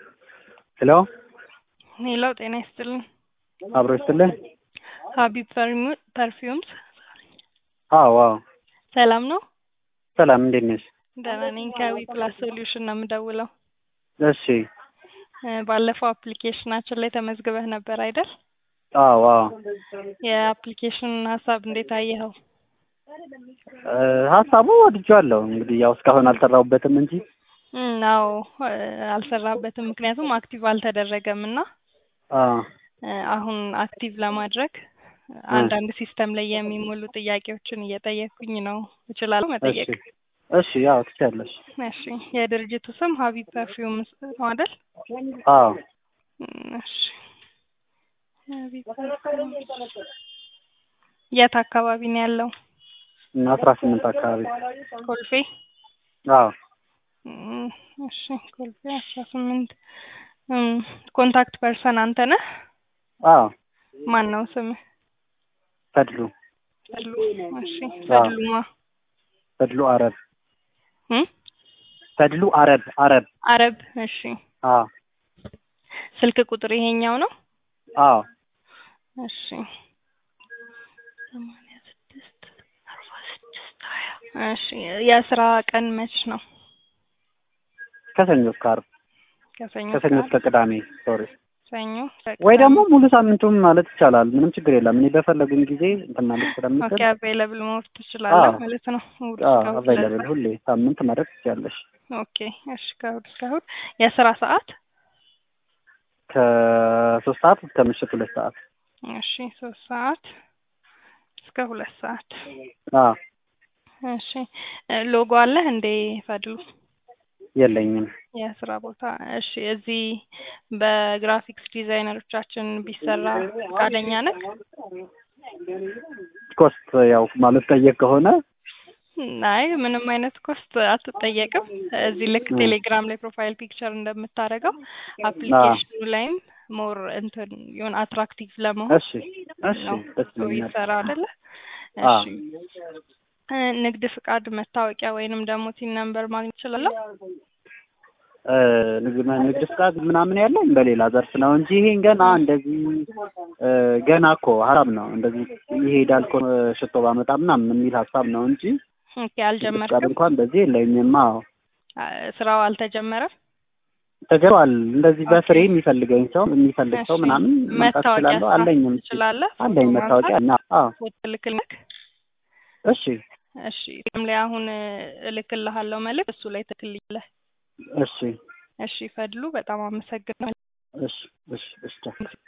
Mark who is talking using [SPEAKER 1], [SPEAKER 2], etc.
[SPEAKER 1] ሄሎ
[SPEAKER 2] ሄሎ ጤና ይስጥልን።
[SPEAKER 1] አብሮ ይስጥልን።
[SPEAKER 2] ሀቢብ ፐርፊውምስ
[SPEAKER 1] አዎ አዎ፣
[SPEAKER 2] ሰላም ነው?
[SPEAKER 1] ሰላም እንዴት ነሽ?
[SPEAKER 2] ደህና ነኝ። ከዊ ፕላስ ሶሉሽን ነው የምደውለው።
[SPEAKER 1] እሺ
[SPEAKER 2] እ ባለፈው አፕሊኬሽናችን ላይ ተመዝግበህ ነበር አይደል?
[SPEAKER 1] አዎ አዎ።
[SPEAKER 2] የአፕሊኬሽን ሀሳብ እንዴት አየኸው?
[SPEAKER 1] እ ሀሳቡ ወድጄዋለሁ። እንግዲህ ያው እስካሁን አልሰራሁበትም እንጂ
[SPEAKER 2] እም አዎ እ አልሰራበትም፣ ምክንያቱም አክቲቭ አልተደረገም እና
[SPEAKER 1] አ
[SPEAKER 2] እ አሁን አክቲቭ ለማድረግ አንዳንድ ሲስተም ላይ የሚሞሉ ጥያቄዎችን እየጠየኩኝ ነው። እችላለሁ መጠየቅ?
[SPEAKER 1] እሺ እሺ፣ ያው ትችያለሽ።
[SPEAKER 2] እሺ የድርጅቱ ስም ሀቢብ ፐርፊውምስ ነው አይደል?
[SPEAKER 1] አዎ
[SPEAKER 2] እም እሺ ሀቢብ ፐርፊውምስ የት አካባቢ ነው ያለው?
[SPEAKER 1] አስራ ስምንት አካባቢ
[SPEAKER 2] ኮልፌ?
[SPEAKER 1] አዎ
[SPEAKER 2] እም እሺ ኮልፌ አስራ ስምንት እም ኮንታክት ፐርሰን አንተ ነህ?
[SPEAKER 1] አዎ
[SPEAKER 2] ማን ነው ስምህ?
[SPEAKER 1] ፈድሉ
[SPEAKER 2] ፈድሉ። እሺ ፈድሉማ
[SPEAKER 1] ፈድሉ አረብ
[SPEAKER 2] እም
[SPEAKER 1] ፈድሉ አረብ አረብ
[SPEAKER 2] አረብ። እሺ
[SPEAKER 1] አዎ
[SPEAKER 2] ስልክ ቁጥር ይሄኛው ነው?
[SPEAKER 1] አዎ
[SPEAKER 2] እሺ ሰማንያ ስድስት አርባ ስድስት ሀያ እሺ የስራ ቀን መች ነው?
[SPEAKER 1] ከሰኞ እስከ ዓርብ
[SPEAKER 2] ከሰኞ
[SPEAKER 1] ከሰኞ እስከ ቅዳሜ ሶሪ
[SPEAKER 2] ሰኞ
[SPEAKER 1] ወይ ደግሞ ሙሉ ሳምንቱም ማለት ይቻላል። ምንም ችግር የለም። እኔ በፈለጉኝ ጊዜ እንትን ማለት ስለምችል
[SPEAKER 2] ኦኬ አቬይለብል መሆን ትችላለህ
[SPEAKER 1] አዎ።
[SPEAKER 2] ማለት ነው። እሑድ እስከ እሑድ
[SPEAKER 1] አቫይለብል ሁሌ ሳምንት ማድረግ ትችያለሽ።
[SPEAKER 2] ኦኬ እሺ ከእሑድ እስከ እሑድ የስራ ሰዓት
[SPEAKER 1] ከሶስት ሰዓት እስከ ምሽት ሁለት ሰዓት
[SPEAKER 2] እሺ ሶስት ሰዓት እስከ ሁለት ሰዓት
[SPEAKER 1] አዎ
[SPEAKER 2] እሺ እ ሎጎ አለህ እንዴ ፈድሉ?
[SPEAKER 1] የለኝም።
[SPEAKER 2] የስራ ቦታ እሺ እዚህ በግራፊክስ ዲዛይነሮቻችን ቢሰራ ፈቃደኛ ነህ?
[SPEAKER 1] ኮስት ያው ማለት ጠየቅ ከሆነ
[SPEAKER 2] አይ ምንም አይነት ኮስት አትጠየቅም። እዚህ ልክ
[SPEAKER 1] እ
[SPEAKER 2] ቴሌግራም ላይ ፕሮፋይል ፒክቸር እንደምታደርገው አፕሊኬሽኑ ላይም ሞር እንትን የሆነ አትራክቲቭ ለመሆን
[SPEAKER 1] እሺ እሺ
[SPEAKER 2] ነው
[SPEAKER 1] ደስ
[SPEAKER 2] ሰው
[SPEAKER 1] ይለኛል።
[SPEAKER 2] ይሰራ አይደለ?
[SPEAKER 1] አ
[SPEAKER 2] እሺ እ ንግድ ፍቃድ፣ መታወቂያ ወይንም ደግሞ ቲን ነምበር ማግኘት እችላለሁ?
[SPEAKER 1] እ ንግድ ንግድ ፍቃድ ምናምን ያለኝ በሌላ ዘርፍ ነው እንጂ ይሄን ገና እንደዚህ እ ገና እኮ ሀሳብ ነው እንደዚህ ይሄዳል እኮ ሽቶ ባመጣ ምናምን የሚል ሀሳብ ነው እንጂ
[SPEAKER 2] ኦኬ
[SPEAKER 1] ንግድ ፍቃድ
[SPEAKER 2] አልጀመርክም?
[SPEAKER 1] እንኳን በዚህ የለኝም። አዎ
[SPEAKER 2] አ ስራው አልተጀመረም?
[SPEAKER 1] ተጀምሯል። እንደዚህ
[SPEAKER 2] ኦኬ
[SPEAKER 1] በፍሬ የሚፈልገኝ ሰው የሚፈልግ ሰው
[SPEAKER 2] እሺ
[SPEAKER 1] ምናምን መምጣት
[SPEAKER 2] መታወቂያ
[SPEAKER 1] እችላለሁ። አለኝም እሱ
[SPEAKER 2] ትችላለህ? ፎቶ
[SPEAKER 1] አለኝ
[SPEAKER 2] ማንሳት
[SPEAKER 1] መታወቂያ እና አዎ
[SPEAKER 2] ፎቶ ልክልክ?
[SPEAKER 1] እሺ
[SPEAKER 2] እሺ ም ላይ አሁን እልክልሃለሁ መልዕክት እሱ ላይ ትክልኛለህ።
[SPEAKER 1] እሺ
[SPEAKER 2] እሺ ፈድሉ በጣም አመሰግናለሁ።
[SPEAKER 1] እሺ እሺ እሺ